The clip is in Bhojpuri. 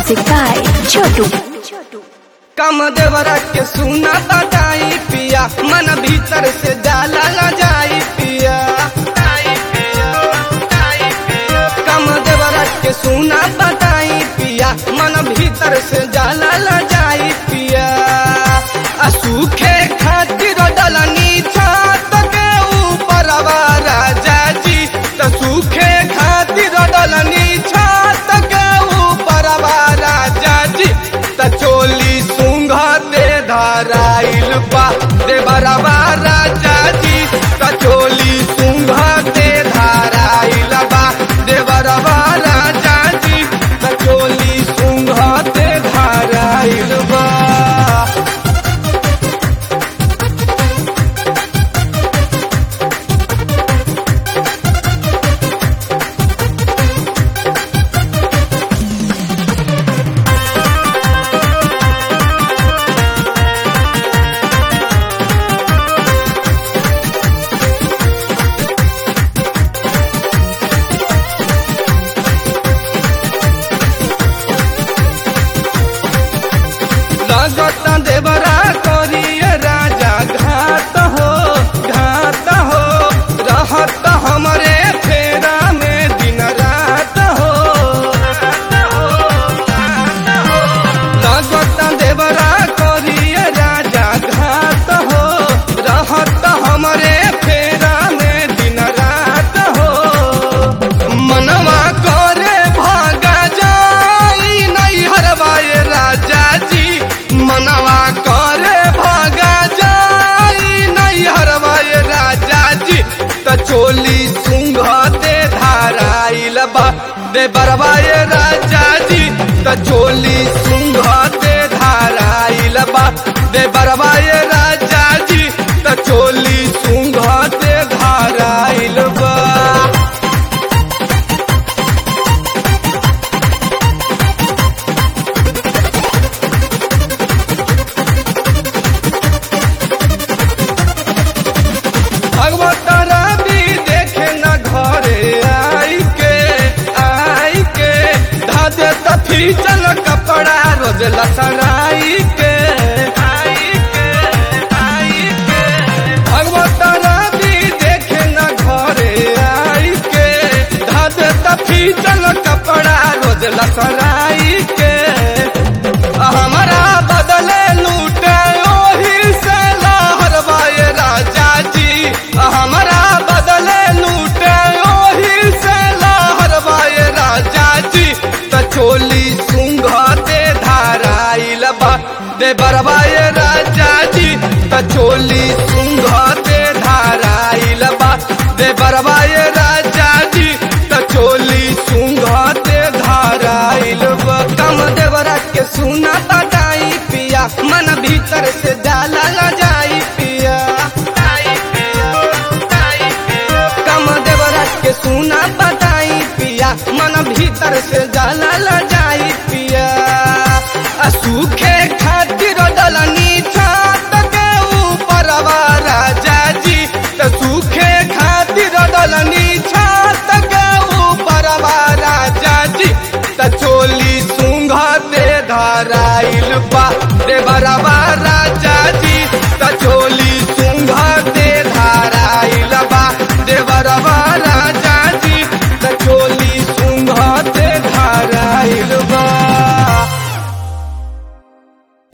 Music by Chotu. कम देवरा के सुना बताई पिया मन भीतर से जाला न जाई पिया कम देवरा के सुना बताई पिया मन भीतर से जाला न जाई पिया आ सूखे खातिर डलनी छात के ऊपर राजा जी त सूखे खातिर डलनी छात के ऊपर राजा जी त चोली सुंघा दे धाराइल बा दे बराबा राजा जी त चोली सुंघा दे धाराइल बा दे बराबा राजा जी त चोली सुंघा दे धाराइल बा लगत देवरा करिए राजा घात हो घात हो रहत हमरे फेरा में दिन रात हो लगत देवरा करिए राजा घात हो रहत हमरे फेरा में दिन रात हो मनवा करे भागा जाई नहीं हरवाए राजा जी मनवा करे भागा जाई नहीं हरवाए राजा जी त चोली सुंघते धाराइल बा दे बरवाए राजा जी त चोली सुंघते धाराइल बा दे बरवाए राजा जी त चोली सुंघते धाराइल बा भगवतारा भी देखे न घरे आई के आई के धादे तफी चल कपड़ा रोज लसराई के आई के आई के भगवतारा भी देखे न घरे आई के धादे तफी चल कपड़ा रोज लसराई के हमारा बदले लूटे ओही से लहरवाए राजा जी हमारा बदले लूटे ओही से लहरवाए राजा जी त चोली सुंघते धाराइल बा दे बरवाए राजा जी त चोली सुंघते धाराइल बा दे बरवाए राजा जी त चोली सुंघते धाराइल बा कम देवरा के सुना बताई पिया मन भीतर से जाला न जाई पिया कम देवरा के सुना बताई पिया मन भीतर से जाला न जाई पिया आ सूखे खातिर डलनी छात के ऊपर राजा जी त सूखे खातिर डलनी छात के ऊपर राजा जी त चोली सुंघते धाराइल बा दे बराबा